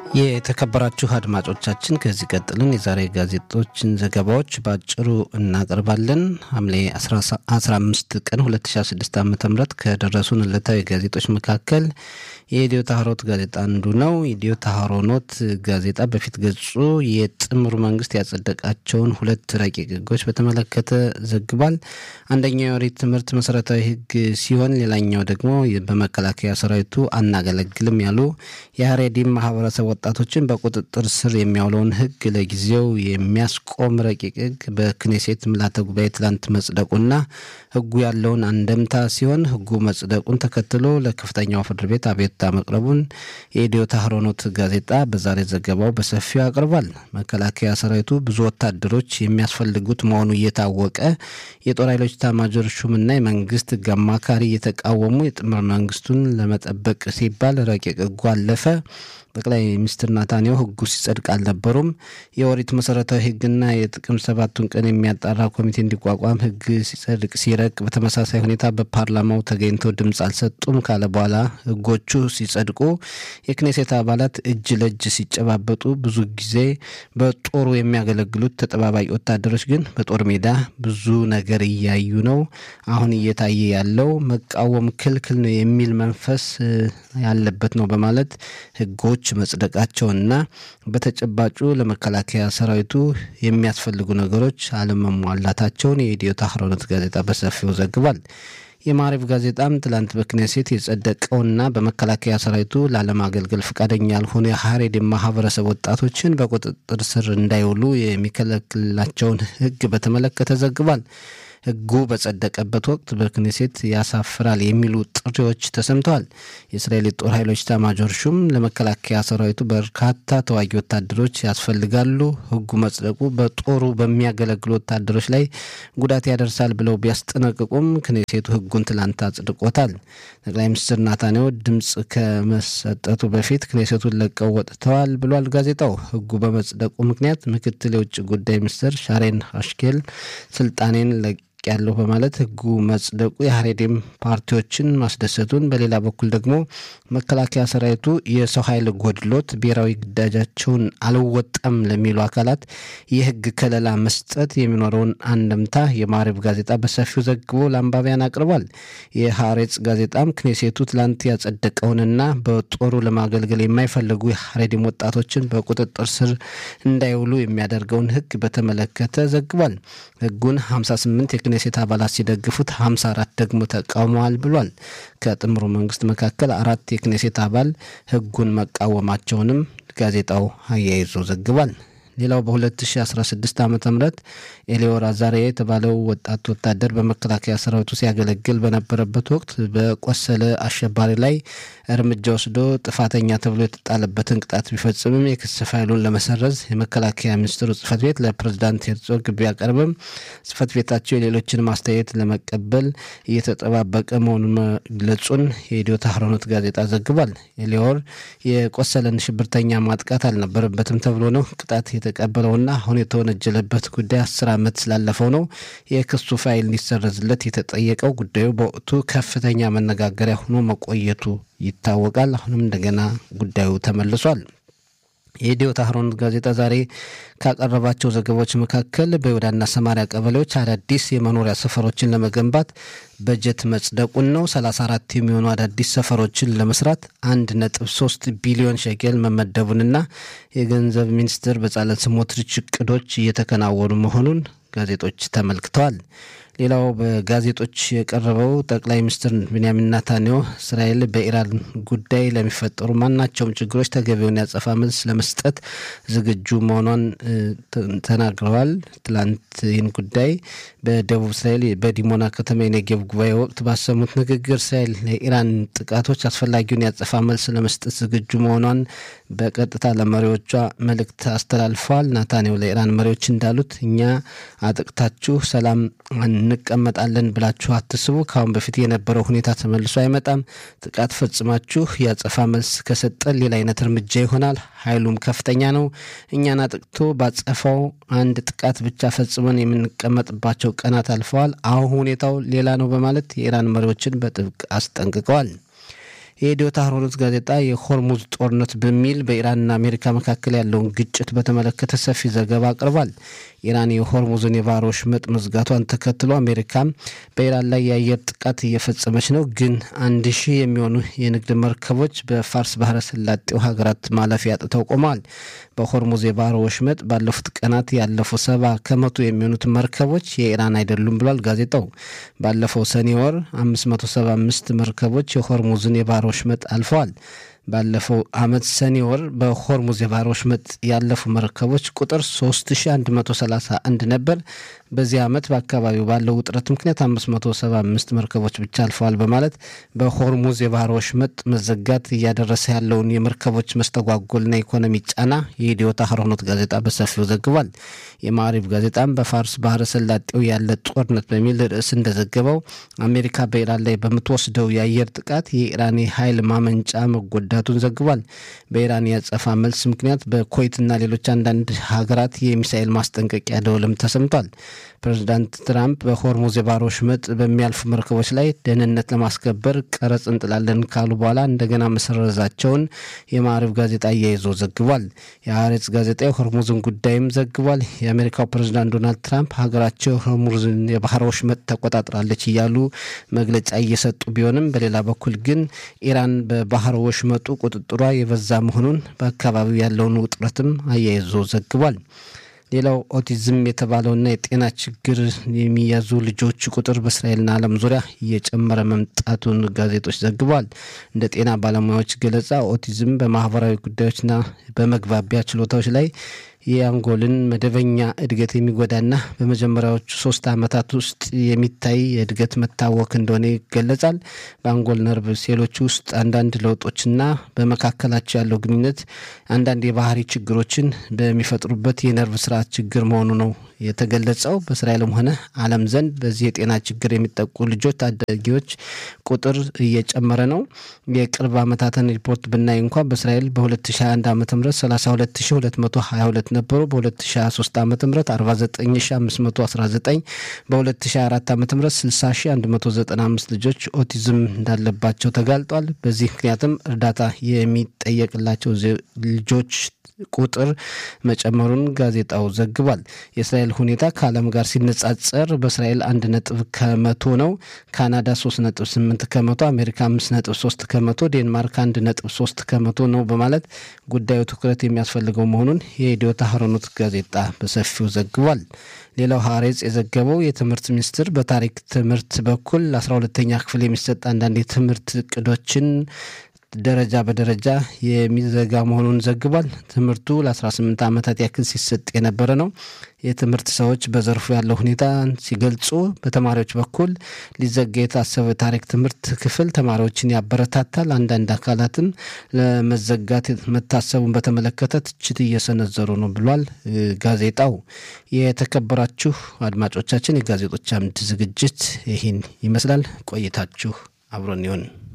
የተከበራችሁ አድማጮቻችን ከዚህ ቀጥልን የዛሬ ጋዜጦችን ዘገባዎች በአጭሩ እናቀርባለን። ሐምሌ 15 ቀን 2016 ዓ ም ከደረሱን ዕለታዊ ጋዜጦች መካከል የኢትዮ ታህሮት ጋዜጣ አንዱ ነው። ኢትዮ ታህሮኖት ጋዜጣ በፊት ገጹ የጥምሩ መንግስት ያጸደቃቸውን ሁለት ረቂቅ ህጎች በተመለከተ ዘግቧል። አንደኛው የኦሪት ትምህርት መሰረታዊ ህግ ሲሆን ሌላኛው ደግሞ በመከላከያ ሰራዊቱ አናገለግልም ያሉ የሀሬዲም ማህበረሰብ ወጣቶችን በቁጥጥር ስር የሚያውለውን ህግ ለጊዜው የሚያስቆም ረቂቅ ህግ በክኔሴት ምልዓተ ጉባኤ ትላንት መጽደቁና ህጉ ያለውን አንደምታ ሲሆን ህጉ መጽደቁን ተከትሎ ለከፍተኛው ፍርድ ቤት አቤቱታ መቅረቡን የኢትዮ ታህሮኖት ጋዜጣ በዛሬ ዘገባው በሰፊው አቅርቧል። መከላከያ ሰራዊቱ ብዙ ወታደሮች የሚያስፈልጉት መሆኑ እየታወቀ የጦር ኃይሎች ኤታማዦር ሹምና የመንግስት ህግ አማካሪ እየተቃወሙ የጥምር መንግስቱን ለመጠበቅ ሲባል ረቂቅ ህጉ አለፈ። ጠቅላይ ሚኒስትር ናታንያሁ ህጉ ሲጸድቅ አልነበሩም። የኦሪት መሰረታዊ ህግና የጥቅም ሰባቱን ቀን የሚያጣራ ኮሚቴ እንዲቋቋም ህግ ሲጸድቅ ሲረቅ በተመሳሳይ ሁኔታ በፓርላማው ተገኝተው ድምፅ አልሰጡም ካለ በኋላ ህጎቹ ሲጸድቁ የክኔሴት አባላት እጅ ለእጅ ሲጨባበጡ ብዙ ጊዜ በጦሩ የሚያገለግሉት ተጠባባቂ ወታደሮች ግን በጦር ሜዳ ብዙ ነገር እያዩ ነው። አሁን እየታየ ያለው መቃወም ክልክል ነው የሚል መንፈስ ያለበት ነው በማለት ህጎች መጽደቃቸውና በተጨባጩ ለመከላከያ ሰራዊቱ የሚያስፈልጉ ነገሮች አለመሟላታቸውን የኢትዮ ታህሮኖት ጋዜጣ በሰፊው ዘግቧል። የማሪፍ ጋዜጣም ትላንት በክኔሴት የጸደቀውና በመከላከያ ሰራዊቱ ላለማገልገል ፈቃደኛ ያልሆኑ የሀሬድ ማህበረሰብ ወጣቶችን በቁጥጥር ስር እንዳይውሉ የሚከለክላቸውን ህግ በተመለከተ ዘግቧል። ህጉ በጸደቀበት ወቅት በክኔሴት ያሳፍራል የሚሉ ጥሪዎች ተሰምተዋል። የእስራኤል ጦር ኃይሎች ኤታማዦር ሹም ለመከላከያ ሰራዊቱ በርካታ ተዋጊ ወታደሮች ያስፈልጋሉ፣ ህጉ መጽደቁ በጦሩ በሚያገለግሉ ወታደሮች ላይ ጉዳት ያደርሳል ብለው ቢያስጠነቅቁም ክኔሴቱ ህጉን ትላንት አጽድቆታል። ጠቅላይ ሚኒስትር ናታንያሁ ድምፅ ከመሰጠቱ በፊት ክኔሴቱን ለቀው ወጥተዋል ብሏል ጋዜጣው። ህጉ በመጽደቁ ምክንያት ምክትል የውጭ ጉዳይ ሚኒስትር ሻሬን አሽኬል ስልጣኔን ያለሁ በማለት ህጉ መጽደቁ የሀሬዴም ፓርቲዎችን ማስደሰቱን፣ በሌላ በኩል ደግሞ መከላከያ ሰራዊቱ የሰው ኃይል ጎድሎት ብሔራዊ ግዳጃቸውን አልወጣም ለሚሉ አካላት የህግ ከለላ መስጠት የሚኖረውን አንድምታ የማሪብ ጋዜጣ በሰፊው ዘግቦ ለአንባቢያን አቅርቧል። የሀሬጽ ጋዜጣም ክኔሴቱ ትላንት ያጸደቀውንና በጦሩ ለማገልገል የማይፈልጉ የሀሬዴም ወጣቶችን በቁጥጥር ስር እንዳይውሉ የሚያደርገውን ህግ በተመለከተ ዘግቧል። ህጉን 58 የክኔሴት አባላት ሲደግፉት 54 ደግሞ ተቃውመዋል ብሏል። ከጥምሩ መንግስት መካከል አራት የክኔሴት አባል ህጉን መቃወማቸውንም ጋዜጣው አያይዞ ዘግቧል። ሌላው በ2016 ዓ ም ኤሊዮር አዛሪያ የተባለው ወጣት ወታደር በመከላከያ ሰራዊቱ ሲያገለግል በነበረበት ወቅት በቆሰለ አሸባሪ ላይ እርምጃ ወስዶ ጥፋተኛ ተብሎ የተጣለበትን ቅጣት ቢፈጽምም የክስ ፋይሉን ለመሰረዝ የመከላከያ ሚኒስትሩ ጽህፈት ቤት ለፕሬዝዳንት ሄርዞግ ቢያቀርብም ጽህፈት ቤታቸው የሌሎችን ማስተያየት ለመቀበል እየተጠባበቀ መሆኑን መግለጹን የኢትዮ ታህሮኖት ጋዜጣ ዘግቧል። ኤሊዮር የቆሰለን ሽብርተኛ ማጥቃት አልነበረበትም ተብሎ ነው ቅጣት የተቀበለውና አሁን የተወነጀለበት ጉዳይ አስር ዓመት ስላለፈው ነው የክሱ ፋይል እንዲሰረዝለት የተጠየቀው። ጉዳዩ በወቅቱ ከፍተኛ መነጋገሪያ ሆኖ መቆየቱ ይታወቃል። አሁንም እንደገና ጉዳዩ ተመልሷል። የኢትዮ ታህሮኖት ጋዜጣ ዛሬ ካቀረባቸው ዘገባዎች መካከል በይሁዳና ሰማሪያ ቀበሌዎች አዳዲስ የመኖሪያ ሰፈሮችን ለመገንባት በጀት መጽደቁን ነው። 34 የሚሆኑ አዳዲስ ሰፈሮችን ለመስራት አንድ ነጥብ ሶስት ቢሊዮን ሸቄል መመደቡንና የገንዘብ ሚኒስትር በጻለት ስሞትሪች እቅዶች እየተከናወኑ መሆኑን ጋዜጦች ተመልክተዋል። ሌላው በጋዜጦች የቀረበው ጠቅላይ ሚኒስትር ቤንያሚን ናታንያሁ እስራኤል በኢራን ጉዳይ ለሚፈጠሩ ማናቸውም ችግሮች ተገቢውን ያጸፋ መልስ ለመስጠት ዝግጁ መሆኗን ተናግረዋል። ትላንት ይህን ጉዳይ በደቡብ እስራኤል በዲሞና ከተማ የኔጌቭ ጉባኤ ወቅት ባሰሙት ንግግር እስራኤል ለኢራን ጥቃቶች አስፈላጊውን ያጸፋ መልስ ለመስጠት ዝግጁ መሆኗን በቀጥታ ለመሪዎቿ መልእክት አስተላልፈዋል። ናታንያሁ ለኢራን መሪዎች እንዳሉት እኛ አጥቅታችሁ ሰላም እንቀመጣለን ብላችሁ አትስቡ። ከአሁን በፊት የነበረው ሁኔታ ተመልሶ አይመጣም። ጥቃት ፈጽማችሁ ያጸፋ መልስ ከሰጠን ሌላ አይነት እርምጃ ይሆናል። ኃይሉም ከፍተኛ ነው። እኛን አጥቅቶ ባጸፋው አንድ ጥቃት ብቻ ፈጽመን የምንቀመጥባቸው ቀናት አልፈዋል። አሁን ሁኔታው ሌላ ነው በማለት የኢራን መሪዎችን በጥብቅ አስጠንቅቀዋል። የኢዲዮት አህሮኖት ጋዜጣ የሆርሙዝ ጦርነት በሚል በኢራንና አሜሪካ መካከል ያለውን ግጭት በተመለከተ ሰፊ ዘገባ አቅርቧል። ኢራን የሆርሙዝን የባህር ወሽመጥ መዝጋቷን ተከትሎ አሜሪካም በኢራን ላይ የአየር ጥቃት እየፈጸመች ነው፣ ግን አንድ ሺህ የሚሆኑ የንግድ መርከቦች በፋርስ ባህረ ሰላጤው ሀገራት ማለፊያ አጥተው ቆመዋል። በሆርሙዝ የባህር ወሽመጥ ባለፉት ቀናት ያለፉ ሰባ ከመቶ የሚሆኑት መርከቦች የኢራን አይደሉም ብሏል ጋዜጣው። ባለፈው ሰኔ ወር 575 መርከቦች የሆርሙዝን የባህር ወሽመጥ አልፈዋል። ባለፈው ዓመት ሰኔ ወር በሆርሙዝ የባህር ወሽመጥ ያለፉ መርከቦች ቁጥር 3131 ነበር። በዚህ ዓመት በአካባቢው ባለው ውጥረት ምክንያት 575 መርከቦች ብቻ አልፈዋል በማለት በሆርሙዝ የባህር ወሽመጥ መዘጋት እያደረሰ ያለውን የመርከቦች መስተጓጎልና ኢኮኖሚ ጫና የኢዲዮት አህሮኖት ጋዜጣ በሰፊው ዘግቧል። የማሪብ ጋዜጣም በፋርስ ባህረ ሰላጤው ያለ ጦርነት በሚል ርዕስ እንደዘገበው አሜሪካ በኢራን ላይ በምትወስደው የአየር ጥቃት የኢራን የኃይል ማመንጫ መጎዳቱን ዘግቧል። በኢራን ያጸፋ መልስ ምክንያት በኩዌትና ሌሎች አንዳንድ ሀገራት የሚሳኤል ማስጠንቀቂያ ደወልም ተሰምቷል። ፕሬዚዳንት ትራምፕ በሆርሙዝ የባህር ወሽመጥ በሚያልፉ መርከቦች ላይ ደህንነት ለማስከበር ቀረጽ እንጥላለን ካሉ በኋላ እንደገና መሰረዛቸውን የማዕረብ ጋዜጣ አያይዞ ዘግቧል። የሀሬጽ ጋዜጣ የሆርሙዝን ጉዳይም ዘግቧል። የአሜሪካው ፕሬዚዳንት ዶናልድ ትራምፕ ሀገራቸው ሆርሙዝን የባህር ወሽመጥ ተቆጣጥራለች እያሉ መግለጫ እየሰጡ ቢሆንም በሌላ በኩል ግን ኢራን በባህር ወሽመጡ ቁጥጥሯ የበዛ መሆኑን በአካባቢው ያለውን ውጥረትም አያይዞ ዘግቧል። ሌላው ኦቲዝም የተባለውና የጤና ችግር የሚያዙ ልጆች ቁጥር በእስራኤልና ዓለም ዙሪያ እየጨመረ መምጣቱን ጋዜጦች ዘግበዋል። እንደ ጤና ባለሙያዎች ገለጻ ኦቲዝም በማህበራዊ ጉዳዮችና በመግባቢያ ችሎታዎች ላይ የአንጎልን መደበኛ እድገት የሚጎዳና በመጀመሪያዎቹ ሶስት ዓመታት ውስጥ የሚታይ የእድገት መታወክ እንደሆነ ይገለጻል። በአንጎል ነርቭ ሴሎች ውስጥ አንዳንድ ለውጦችና በመካከላቸው ያለው ግንኙነት አንዳንድ የባህሪ ችግሮችን በሚፈጥሩበት የነርቭ ስርዓት ችግር መሆኑ ነው የተገለጸው። በእስራኤልም ሆነ ዓለም ዘንድ በዚህ የጤና ችግር የሚጠቁ ልጆች ታዳጊዎች ቁጥር እየጨመረ ነው። የቅርብ ዓመታትን ሪፖርት ብናይ እንኳ በእስራኤል በ2021 ዓ ም 32222 ነበሩ። በ2023 ዓ ም 49519 በ2024 ዓ ም 60195 ልጆች ኦቲዝም እንዳለባቸው ተጋልጧል። በዚህ ምክንያትም እርዳታ የሚጠየቅላቸው ልጆች ቁጥር መጨመሩን ጋዜጣው ዘግቧል። የእስራኤል ሁኔታ ከዓለም ጋር ሲነጻጸር በእስራኤል አንድ ነጥብ ከመቶ ነው። ካናዳ ሶስት ነጥብ ስምንት ከመቶ፣ አሜሪካ አምስት ነጥብ ሶስት ከመቶ፣ ዴንማርክ አንድ ነጥብ ሶስት ከመቶ ነው በማለት ጉዳዩ ትኩረት የሚያስፈልገው መሆኑን የኢዲዮት አህሮኖት ጋዜጣ በሰፊው ዘግቧል። ሌላው ሀሬጽ የዘገበው የትምህርት ሚኒስቴር በታሪክ ትምህርት በኩል አስራ ሁለተኛ ክፍል የሚሰጥ አንዳንድ የትምህርት እቅዶችን ደረጃ በደረጃ የሚዘጋ መሆኑን ዘግቧል። ትምህርቱ ለ18 ዓመታት ያክል ሲሰጥ የነበረ ነው። የትምህርት ሰዎች በዘርፉ ያለው ሁኔታ ሲገልጹ በተማሪዎች በኩል ሊዘጋ የታሰበ ታሪክ ትምህርት ክፍል ተማሪዎችን ያበረታታል። አንዳንድ አካላትም ለመዘጋት መታሰቡን በተመለከተ ትችት እየሰነዘሩ ነው ብሏል ጋዜጣው። የተከበራችሁ አድማጮቻችን የጋዜጦች አምድ ዝግጅት ይህን ይመስላል። ቆይታችሁ አብሮን ይሁን።